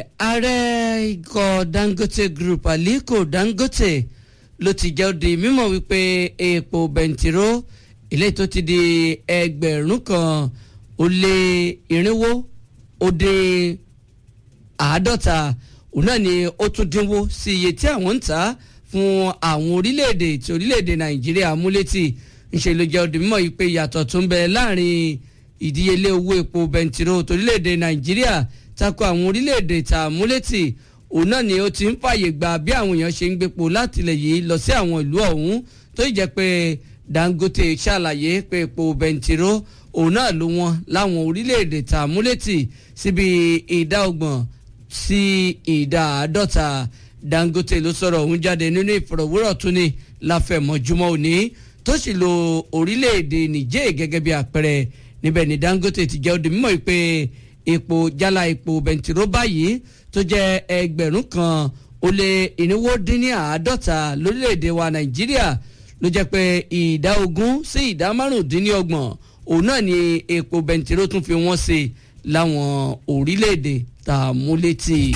ààrẹ ikọ̀ dangote group aliko dangote ló ti jẹ́ di mímọ̀ wípé epo bẹntiró ilé tó ti di ẹgbẹ̀rún kan ó lé irinwó ó dín àádọ́ta òun náà ni ó tún dínwó sí iye tí àwọn ń tà fún àwọn orílẹ̀-èdè tí orílẹ̀-èdè nàìjíríà mú létí ńṣe ló jẹ́ di mímọ̀ yìí pé ìyàtọ̀ tó ń bẹ láàrin ìdíyelé owó epo bẹntiró torílẹ̀-èdè nàìjíríà tako àwọn orílẹ̀-èdè tá a mú létí òun náà ni ó ti ń fààyè gba bí àwọn èèyàn ṣe ń gbépo láti ilẹ̀ yìí lọ sí àwọn ìlú ọ̀hún tó jẹ́ pé dangote ṣàlàyé pé epo bẹntiró òun náà ló wọ́n láwọn orílẹ̀-èdè tá a mú létí síbi ìdá ọgbọ̀n sí ìdá àádọ́ta dangote ló sọ̀rọ̀ òun jáde nínú ìfọ̀rọ̀wérọ̀ tó ní láfẹ̀mọ́júmọ́ òní tó sì lo orílẹ̀-èdè niger gẹ́gẹ́ bí àpẹẹrẹ níbẹ̀ ni dangote ti jẹ́ ó di mímọ́ pé epo jálá epo bẹntiró báyìí tó jẹ́ ẹgbẹ̀rún kan ó lé irinwó dín ní àádọ́ta lórílẹ̀‐èdè wa nàìjíríà ló jẹ́ pé ìdá ogún sí ìdá márùndínlọ́gbọ̀n òun náà ni epo bẹntiró tún fi wọ́n sí láwọn orílẹ̀‐èdè tá a mú létí.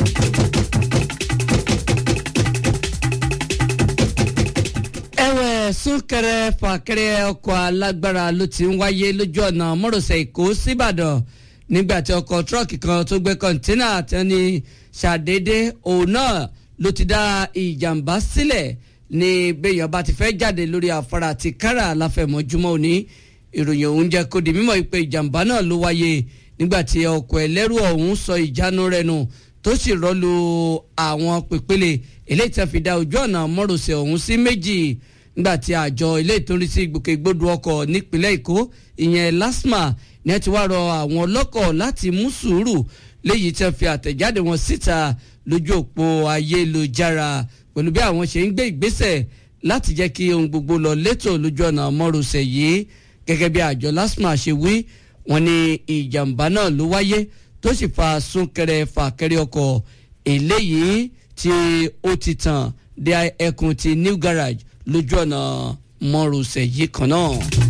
ẹ̀wẹ̀ súnkẹrẹ fàkẹrẹ ọkọ̀ alágbára ló ti ń wáyé lójú ọ̀nà mọ́rọ̀sẹ̀ èkó síbàdàn nígbà tí ọkọ̀ tírọ́ọ̀kì kan tó gbé kọ́ńtínà tí wọ́n ní ṣàdédé òun náà ló ti dá ìjàmbá sílẹ̀ ní béèyàn bá ti fẹ́ jáde lórí afárá ti kára láfẹ̀mọ́júmọ́ òní ìròyìn òun jẹ́ kó di mímọ́ pé ìjàmbá náà ló wáyé nígbà tí ọkọ̀ ẹlẹ́rù ọ̀hún sọ ìjánu rẹ̀ nù tó sì rọ́lu àwọn pèpele eléyìí tí wọ́n fi dá ojú ọ̀nà mọ́rọ̀sẹ̀ ọ̀hún sí méjì nígbà tí àjọ ilé ìtòrí sí ìgbòkègbodò ọkọ̀ nípínlẹ̀ èkó ìyẹn lasma ní ẹ ti wá rọ àwọn ọlọ́kọ̀ láti mú sùúrù léyìí tí wọ́n fi àtẹ̀jáde wọn síta lójú òpó ayélujára pẹ̀lú bí àwọn ṣe ń gbé ìgbésẹ̀ láti jẹ́ kí ohun gbogbo lọ létò lójú ọ̀nà mọ́rọ̀sẹ̀ yìí gẹ́gẹ́ bí àjọ lasma ṣe wí wọ́n ní ìjàmbá náà ló wáyé tó sì fa súnkẹrẹ fàkẹrẹ ọkọ̀ eléyìí tí ó ti tàn dé ẹkùn ti new garage lójú ọ̀nà mọ́rọ̀sẹ̀ yìí kan náà.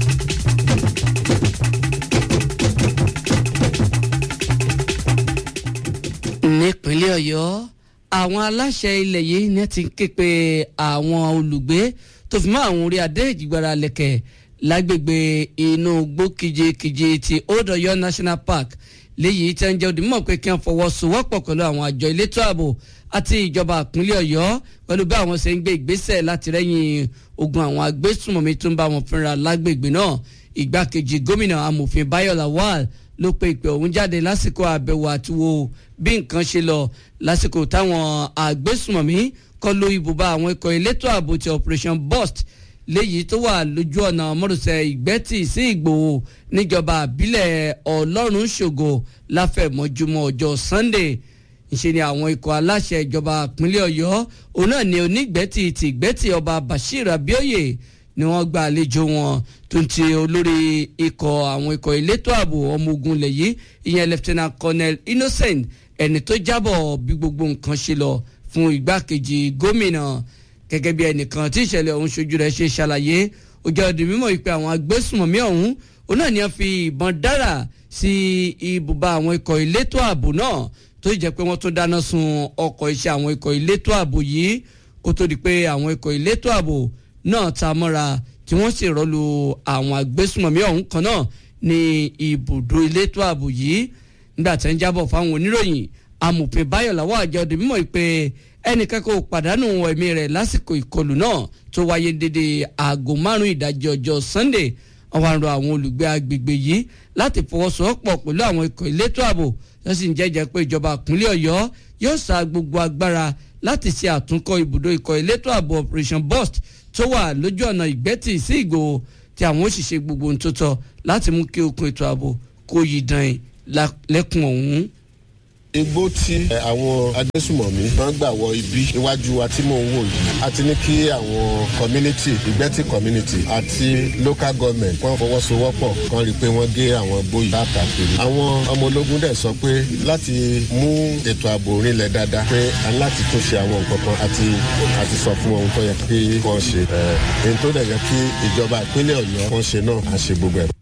nípínlẹ̀ ọ̀yọ́ àwọn aláṣẹ ilẹ̀ yìí ní ti ń ké pe àwọn olùgbé tó fi mọ́ àwọn orí adé ìjìgbara lẹ̀kẹ̀ lágbègbè inú igbó kìjekìje ti old ọ̀yọ́ national park léyìí tí wọ́n jẹ́ òdìmọ̀ pé kí wọ́n fọwọ́sowọ́pọ̀ pẹ̀lú àwọn àjọ elétò ààbò àti ìjọba ìpínlẹ̀ ọ̀yọ́ pẹ̀lú bí àwọn ṣe ń gbé ìgbésẹ̀ láti rẹ́yìn ogun àwọn agbésùnmọ̀mí tó ń bá wọn fínra lágbègbè náà ìgbákejì gómìnà amòfin bayo lawal ló pe ìpè ọ̀hún jáde lásìkò àbẹ̀wò àtiwò bí nǹkan ṣe lọ lásìkò táwọn agbésùnmọ̀mí kọlu ibùba àwọn ikọ̀ elétò ààbò ti operation burst léyìí tó wà lójú ọ̀nà mọ́rùsẹ̀ ìgbẹ́tì sí ìgbòho níjọba àbílẹ̀ ọlọ́run ṣògo láfẹ̀mọ́júmọ́ ọjọ́ sunday ìṣe ni àwọn ikọ̀ aláṣẹ ìjọba ìpínlẹ̀ ọ̀yọ́ òun náà ni onígbẹ́tì ti ìgbẹ́tì ọba bashir abioye ni wọ́n gba àlejò wọn tó ń ti olórí ikọ̀ àwọn ikọ̀ elétò ààbò ọmọ ogun ilẹ̀ yìí ìyẹn lieutenant colonel innocent ẹni tó jábọ̀ bí gbogbo nǹkan ṣe lọ fún igbákejì gómìnà gẹ́gẹ́ bí ẹnìkan tí ìṣẹ̀lẹ̀ ọ̀hún ṣojú rẹ̀ ṣe ṣàlàyé ó jẹ́ ọdún mímọ́ ìpè àwọn agbésùnmọ̀mí ọ̀hún òun náà ni wọ́n fi ìbọn dára sí ibùba àwọn ikọ̀ elétò ààbò náà tó jẹ́ pé wọ́n tún dáná sun ọkọ̀ iṣẹ́ àwọn ikọ̀ elétò ààbò yìí kó tó di pé àwọn ikọ̀ elétò ààbò náà ta mọ́ra tí wọ́n sì rọ́lu àwọn agbésùnmọ̀mí ọ̀hún kan náà ní ibùdó elétò ààbò yìí nígbà tí wọ́n jábọ̀ fáwọn oníròyìn amòfin báyọ̀ làwọn àjọ ọdún mímọ́ ìpè ẹnìkan kò pàdánù ẹ̀mí rẹ̀ lásìkò ìkọlù náà tó wáyé dédé aago márùn-ún ìdajì ọjọ́ sunday àwọn àrùn àwọn olùgbé agbègbè yìí láti fọwọ́sowọ́pọ̀ pẹ̀lú àwọn ikọ̀ elétò ààbò tó sì ń jẹ́jẹ́ pé ìjọba ìpínlẹ̀ ọ̀yọ́ yóò sa gbogbo agbára láti ṣe àtúnkọ́ ibùdó ikọ̀ elétò ààbò operation burst tó wà lójú ọ̀nà ìgbẹ́tì sí ìgbòho tí àwọn òṣìṣẹ́ gbogbo ohun tó tọ́ láti mú kí okun ètò ààbò kó yí dán lẹ́kùn ọ̀hún igbó tí àwọn agbésùmọ̀mí máa ń gbà wọ ibi iwájú wa tí mò ń wò yìí a ti ní kí àwọn community ìgbẹ́tì community àti local government wọ́n fọwọ́sowọ́pọ̀ kan rí i pé wọ́n gé àwọn igbó yìí káàkiri. àwọn ọmọ ológun dẹ̀ sọ pé láti mú ètò ààbò rinlẹ̀ dáadáa pé a ní láti tún ṣe àwọn nǹkan kan àti àti sọ fún ohun tó yẹ kí wọ́n ṣe. èyí tó dẹ̀ yẹ kí ìjọba ìpínlẹ̀ ọ̀yọ́ wọ́n ṣe náà á ṣe gbogbo ẹ̀.